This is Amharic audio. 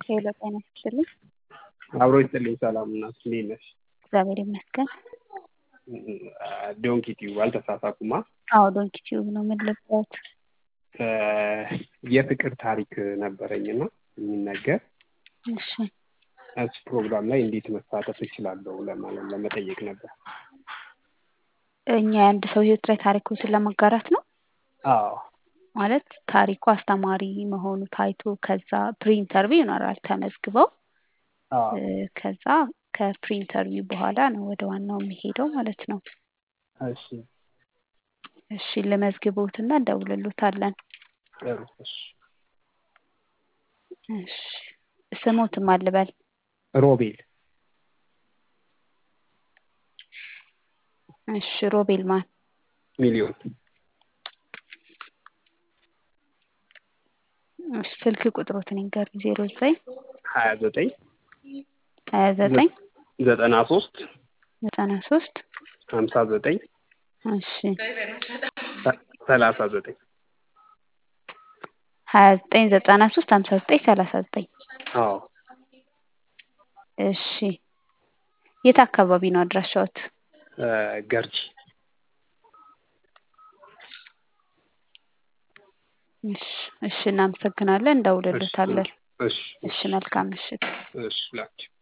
ሄሎ ጤና ይስጥልኝ። አብሮ ይስጥልኝ። ሰላም እናት እንዴት ነሽ? እግዚአብሔር ይመስገን። ዶንኪ ቲዩብ አልተሳሳትኩማ? አዎ ዶንኪ ቲዩብ ነው። ምን ልርዳዎት? የፍቅር ታሪክ ነበረኝና የሚነገር እሺ እሱ ፕሮግራም ላይ እንዴት መሳተፍ እችላለሁ ለማለት ለመጠየቅ ነበር። እኛ የአንድ ሰው ህይወት ላይ ታሪኮችን ለመጋራት ነው አዎ ማለት ታሪኩ አስተማሪ መሆኑ ታይቶ ከዛ ፕሪኢንተርቪው ይኖራል ተመዝግበው አዎ ከዛ ከፕሪኢንተርቪው በኋላ ነው ወደ ዋናው የሚሄደው ማለት ነው። እሺ እሺ ልመዝግቦትና እንደውልሎታለን። ጥሩ እሺ እሺ ስሞትም አልበል ሮቤል እሺ ሮቤል ማን ሚሊዮን እሺ ስልክ ቁጥሮትን ይንገሩኝ ዜሮ ዘጠኝ ሀያ ዘጠኝ ሀያ ዘጠኝ ዘጠና ሶስት ዘጠና ሶስት ሀምሳ ዘጠኝ እሺ ሰላሳ ዘጠኝ ሀያ ዘጠኝ ዘጠና ሶስት ሀምሳ ዘጠኝ ሰላሳ ዘጠኝ አዎ እሺ የት አካባቢ ነው አድራሻዎት? ገርጂ እሺ እሺ እናመሰግናለን እንደውልሎታለን። እሺ እሺ መልካም ምሽት። እሺ ላኪ